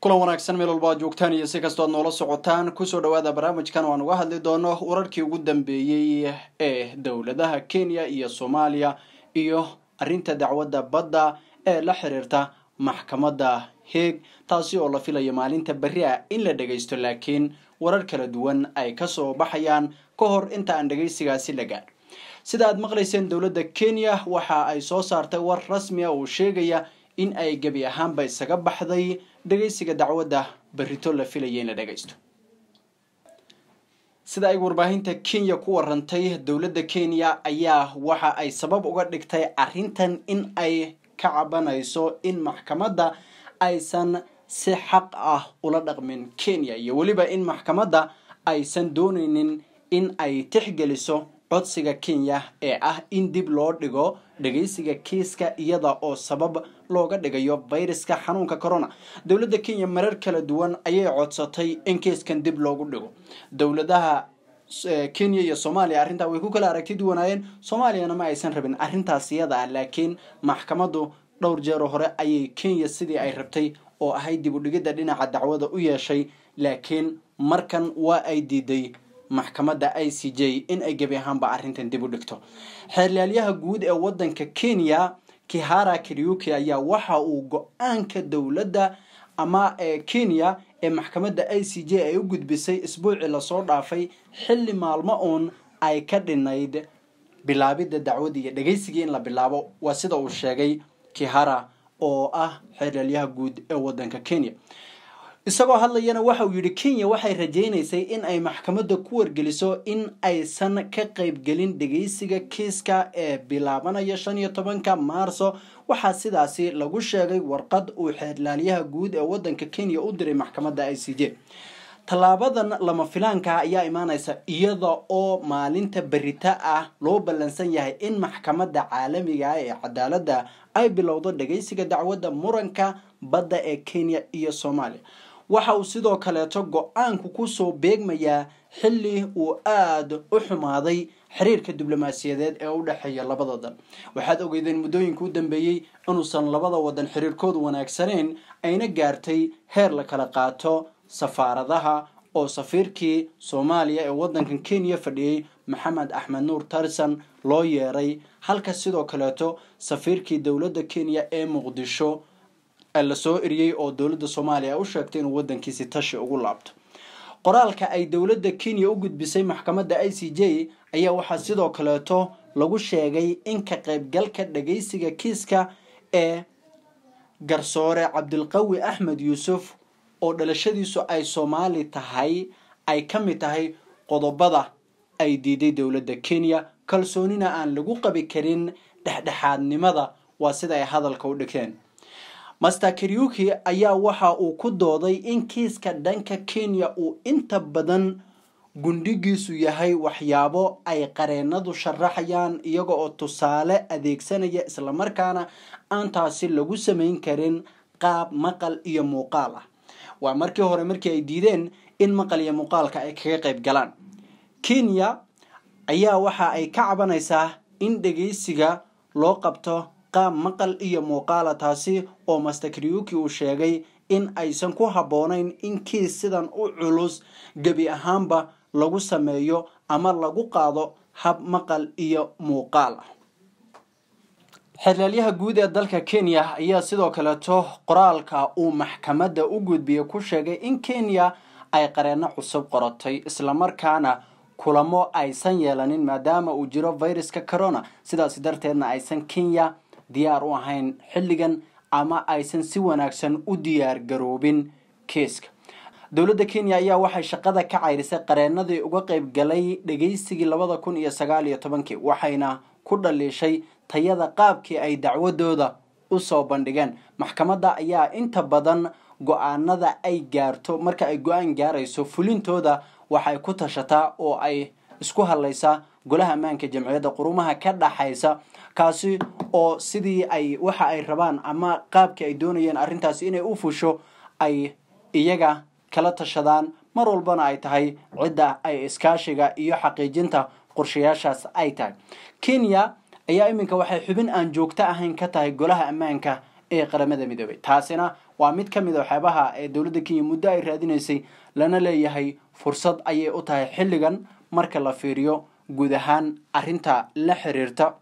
kulan wanaagsan meel walba ad joogtaan iyo si kastoo ad noola socotaan kusoo dhawaada barnaamijkan waan uga hadli doono wararkii ugu dambeeyey ee dowladaha kenya iyo soomaaliya iyo arrinta dacwadda badda ee la xiriirta maxkamadda heeg taasi oo la filayo maalinta berri ah in la dhagaysto laakiin warar kala duwan ay kasoo baxayaan ka hor inta aan dhagaysigaasi la gaadh sida aad maqlayseen dowladda kenya waxa ay soo saartay war rasmi a oo sheegaya in ay gebi ahaanba isaga baxday dhagaysiga dacwadda berrito la filaya in la dhagaysto sida ay warbaahinta kenya ku warantay dowladda kenya ayaa waxa ay sabab uga dhigtay arrintan in ay ka cabanayso in maxkamadda aysan si xaq ah ula dhaqmin kenya iyo weliba in maxkamadda aysan doonaynin in ay tixgeliso codsiga kenya ee ah in dib loo dhigo dhagaysiga kiiska iyada oo sabab looga dhigayo fayraska xanuunka corona dowladda kenya marar kala duwan ayay codsatay in kiiskan dib loogu dhigo dowladaha kenya iyo soomaaliya arrintaa way ku kala aragti duwanaayeen soomaaliyana ma aysan rabin arrintaas iyada ah laakiin maxkamaddu dhowr jeero hore ayay kenya sidii ay rabtay oo ahayd dib u dhigidda dhinaca dacwada u yeeshay laakiin markan waa ay diiday maxkamadda i c j in ay gebi ahaanba arrintan dib u dhigto xeerlaalyaha guud ee wadanka kenya kihara kariuki ayaa waxa uu go-aanka dowladda ama ee kenya ee maxkamadda i c j ay u gudbisay isbuucii lasoo dhaafay xilli maalmo uun ay ka dhinayd bilaabidda dacwadii iyo dhagaysigii in la bilaabo waa sida uu sheegay kihara oo ah xeerlaalyaha guud ee wadanka kenya isagoo hadlayana waxa uu yidhi kenya waxay rajaynaysay in ay maxkamadda ku wargeliso in aysan ka qaybgelin dhagaysiga kiiska ee bilaabanaya shan iyo tobanka maarso waxaa sidaasi lagu sheegay warqad uu xeerlaalyaha guud ee wadanka kenya u diray maxkamadda i c j tallaabadan lama filaanka ayaa imaanaysa iyada oo maalinta berita ah loo ballansan yahay in maxkamadda caalamiga ah ee cadaaladda ay bilowdo dhagaysiga dacwadda muranka badda ee kenya iyo soomaaliya waxa uu sidoo kaleeto go-aanku kusoo beegmayaa xilli uu aada u xumaaday xiriirka diblomaasiyadeed ee u dhexeeya labada dan waxaad ogeydeen muddooyinka u dambeeyey inuusan labada wadan xiriirkoodu wanaagsaneyn ayna gaartay heer la kala qaato safaaradaha oo safiirkii soomaaliya ee wadankan kenya fadhiyey maxamed axmed nuur tarsan loo yeeray halka sidoo kaleeto safiirkii dowladda kenya ee muqdisho lasoo eriyey oo dowladda soomaaliya u sheegtay inuu wadankiisi tashi ugu laabto qoraalka ay dowladda kenya u gudbisay maxkamadda i c j ayaa waxaa sidoo kaleeto lagu sheegay in ka qaybgalka dhagaysiga kiiska ee garsoore cabdilqawi axmed yuusuf oo dhalashadiisu ay soomaali tahay ay ka mid tahay qodobada ay diiday dowladda kenya kalsoonina aan lagu qabi karin dhexdhexaadnimada waa sida ay hadalka u dhigteen master kariuki ayaa waxa uu ku dooday in kiiska dhanka kenya uu inta badan gundhigiisu yahay waxyaabo ay qareenadu sharaxayaan iyaga oo tusaale adeegsanaya islamarkaana aan taasi lagu samayn karin qaab maqal iyo muuqaal ah waa markii hore markii ay diideen in maqal iyo muuqaalka ay kaga qayb galaan kenya ayaa waxa ay ka cabanaysaa in dhagaysiga loo qabto qaab maqal iyo muuqaala taasi oo master kariuki uu sheegay in aysan ku habboonayn in kiis sidan u culus gebi ahaanba lagu sameeyo ama lagu qaado hab maqal iyo muuqaal ah xeerlaalyaha guud ee dalka kenya ayaa sidoo kaleeto qoraalka uu maxkamadda u gudbiyey ku sheegay in kenya ay qareeno cusub qoratay islamarkaana kulamo aysan yeelanin maadaama uu jiro viruska corona sidaas darteedna aysan kenya diyaar u ahayn xilligan ama aysan si wanaagsan u diyaar garoobin kiiska dowladda kenya ayaa waxay shaqada ka cayrisay qareenadii uga qayb galay dhagaysigii labada kun iyo sagaal iyo tobankii waxayna ku dhaliishay tayada qaabkii ay dacwadooda usoo bandhigeen maxkamadda ayaa inta badan go-aanada ay gaarto marka ay go-aan gaarayso fulintooda waxay ku tashataa oo ay isku hadlaysaa golaha ammaanka jamciyadda qurumaha ka dhaxaysa kaasi oo sidii ay waxa ay rabaan ama qaabkii ay doonayeen arrintaasi inay u fusho ay iyaga kala tashadaan mar walbana ay tahay cidda ay iskaashiga iyo xaqiijinta qorshayaashaas ay tahay kenya ayaa iminka waxay xubin aan joogto ahayn ka tahay golaha ammaanka ee qaramada midoobay taasina waa mid ka mid a waxyaabaha ee dowladda kenya muddo ay raadinaysay lana leeyahay fursad ayay u tahay xilligan marka la fiiriyo guud ahaan arrinta la xiriirta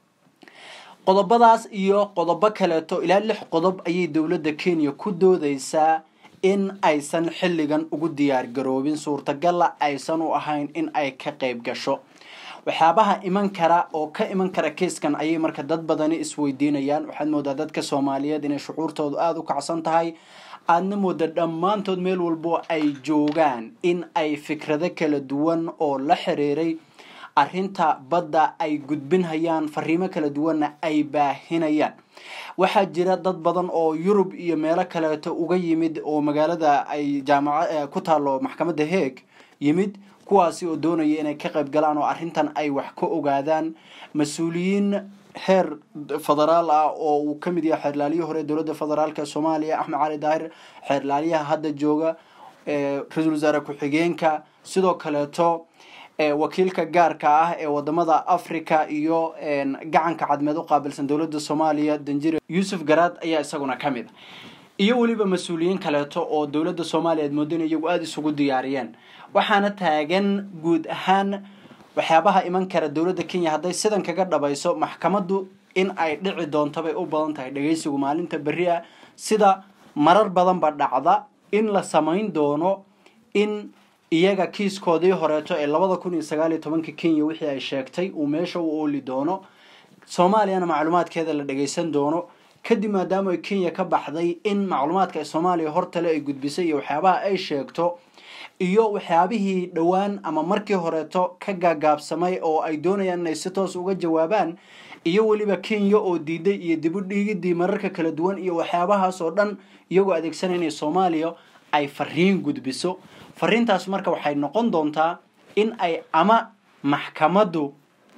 qodobadaas iyo qodobo kaleeto ilaa lix qodob ayay dowladda kenya ku doodeysaa in aysan xilligan ugu diyaar garoobin suurtagalla aysan u ahayn in ay ka qeyb gasho waxyaabaha iman kara oo ka iman kara keiskan ayay marka dad badani isweydiinayaan waxaad moodaa dadka soomaaliyeed inay shucuurtoodu aada u kacsan tahay aadna mooda dhammaantood meel walbo ay joogaan in ay fikrado kala duwan oo la xiriiray arrinta badda ay gudbinhayaan fariimo kala duwanna ay baahinayaan waxaa jira dad badan oo yurub iyo meelo kaleeto uga yimid oo magaalada ay jaamaca ku taalo maxkamadda heeg yimid kuwaasi oo doonaya inay ka qayb galaan oo arrintan ay wax ka ogaadaan mas-uuliyiin heer federaal ah oo uu ka mid yahay xeerlaaliyi hore dowladda federaalk soomaaliya axmed cali daahir xeerlaaliyaha hadda jooga ra-iisul wasaare ku-xigeenka sidoo kaleeto wakiilka gaarka ah ee wadamada africa iyo gacanka cadmeed u qaabilsan dowladda soomaaliya danjire yuusuf garaad ayaa isaguna ka mid a iyo weliba mas-uuliyiin kaleeto oo dowladda soomaaliya aad moodan iyagu aada isugu diyaariyeen waxaana taagan guud ahaan waxyaabaha iman kara dowladda kenya hadday sidan kaga dhabayso maxkamaddu in ay dhici doonto bay u badan tahay dhageysigu maalinta berri ah sida marar badanba dhacda in la samayn doono in iyaga kiiskoodii horeeto ee labada kun iyo sagaal iyo tobanka kenya wixii ay sheegtay uu meesha u ooli doono soomaaliyana macluumaadkeeda la dhageysan doono kadib maadaama ay kenya ka baxday in macluumaadka soomaaliya hortale ay gudbisay iyo waxyaabaha ay sheegto iyo waxyaabihii dhowaan ama markii horeeto ka gaagaabsamay oo ay doonayaan inay si toos uga jawaabaan iyo weliba kenya oo diiday iyo dib u dhiigidii mararka kala duwan iyo waxyaabahaas oo dhan iyagoo adeegsanaya inay soomaaliya ay fariin gudbiso fariintaas marka waxay noqon doontaa in ay ama maxkamaddu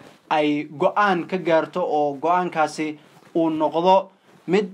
ay go-aan ka gaarto oo go-aankaasi uu noqdo mid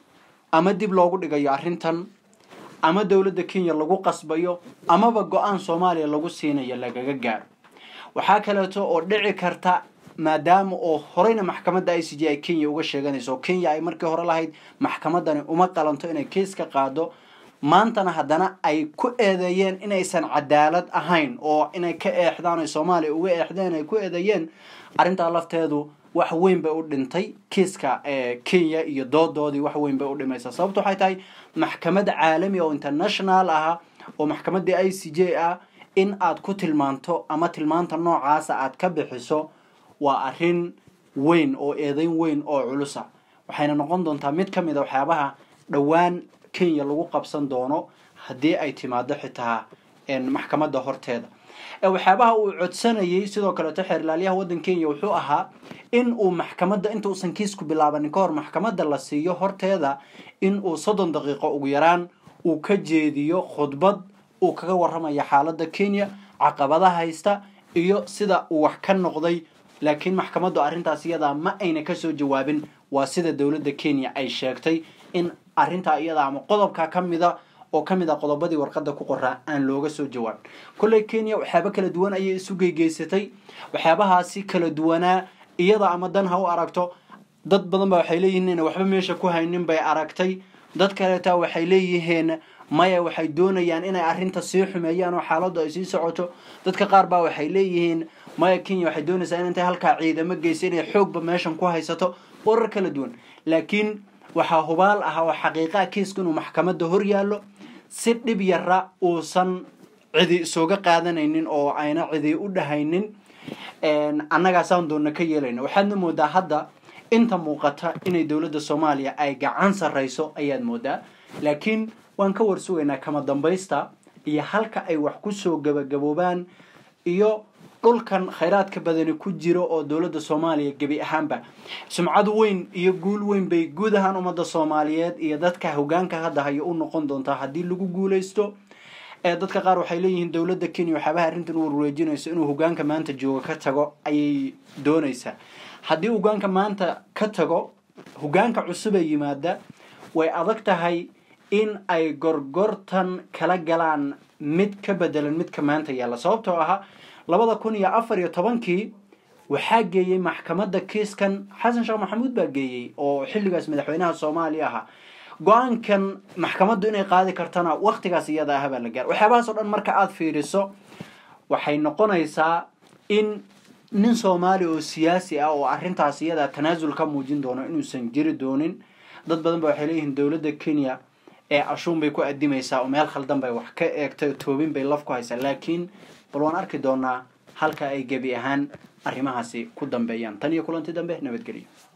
ama dib loogu dhigayo arrintan ama dowladda kenya lagu qasbayo amaba go-aan soomaaliya lagu siinayo lagaga gaaro waxaa kaleeto oo dhici karta maadaama oo horeyna maxkamadda i c j ay kenya uga sheeganayso oo kenya ay markii hore lahayd maxkamadani uma qalanto inay keis ka qaado maantana haddana ay ku eedeeyeen inaysan cadaalad ahayn oo inay ka eexdaan ay soomaaliya uga eexdeen ay ku eedeeyeen arrintaa lafteedu wax weyn bay u dhintay kiiska kenya iyo doodoodii wax weyn bay u dhimaysaa sababto waxay tahay maxkamad caalami oo international ah oo maxkamaddii i c j ah in aad ku tilmaanto ama tilmaanta noocaasa aad ka bixiso waa arrin weyn oo eedeyn weyn oo culusa waxayna noqon doontaa mid ka mid a waxyaabaha dhowaan kenya lagu qabsan doono haddii ay timaado xitaa maxkamadda horteeda waxyaabaha uu codsanayay sidoo kaleeto xeerlaalyaha waddan kenya wuxuu ahaa in uu maxkamadda inta uusan kiisku bilaabanin ka hor maxkamadda la siiyo horteeda in uu soddon daqiiqo ugu yaraan uu ka jeediyo khudbad uu kaga warramaya xaaladda kenya caqabadaha haysta iyo sida uu wax ka noqday laakiin maxkamaddu arrintaas iyadaa ma ayna kasoo jawaabin waa sida dowladda kenya ay sheegtay in arrintaa iyada ama qodobka ka mida oo ka mid a qodobadii warqadda ku qoraa aan looga soo jawaabin kolley kenya waxyaaba kala duwan ayay isu geygeysatay waxyaabahaasi kala duwanaa iyada ama dan ha u aragto dad badan ba waxay leeyihiin ina waxba meesha ku haynin bay aragtay dad kaleeta waxay leeyihiin maya waxay doonayaan inay arrinta sii xumeeyaan oo xaaladdu ay sii socoto dadka qaar baa waxay leeyihiin maya kenya waxay doonaysaa in intay halkaa ciidamo geysa inay xoogba meeshan ku haysato warar kala duwan laakiin waxaa hubaal ah oo xaqiiqaha kiiska inuu maxkamadda hor yaallo si dhib yara uusan cidi isooga qaadanaynin oo ayna cidi u dhahaynin annagaasaan doonna ka yeelayna waxaadna moodaa hadda inta muuqata inay dowladda soomaaliya ay gacan sarrayso ayaad moodaa laakiin waan ka warsugaynaa kama dambaysta iyo halka ay wax kusoo gabagaboobaan iyo dhulkan khayraadka badani ku jiro oo dowladda soomaaliya gebi ahaanba sumcad weyn iyo guul weyn bay guud ahaan ummadda soomaaliyeed iyo dadka hogaanka hadda hayo u noqon doontaa haddii lagu guuleysto dadka qaar waxay leeyihiin dowladda kenya waxyaabaha arrintan u warwareejinayso inuu hogaanka maanta jooga ka tago ayay doonaysaa haddii hogaanka maanta ka tago hogaanka cusub ee yimaada way adag tahay in ay gorgortan kala galaan mid ka bedelan midka maanta yaalla sababtoo ahaa labada kun iyo afar iyo tobankii waxaa geeyey maxkamadda kiiskan xasan sheekh maxamuud baa geeyey oo xilligaas madaxweynaha soomaaliya ahaa go-aankan maxkamaddu inay qaadi kartana waktigaas iyada ah baa la gaara waxyaabahaas o dhan marka aada fiiriso waxay noqonaysaa in nin soomaali oo siyaasi ah oo arrintaas iyada tanaasul ka muujin doono inuusan jiri doonin dad badan ba waxay leeyihiin dowladda kenya ee ashuun bay ku adimaysaa oo meel khaldan bay wax ka eegtay toobin bay laf ku haysaa laakiin bal waan arki doonaa halka ay gebi ahaan arrimahaasi ku dambeeyaan tan iyo kulanti dambe nabadgelyo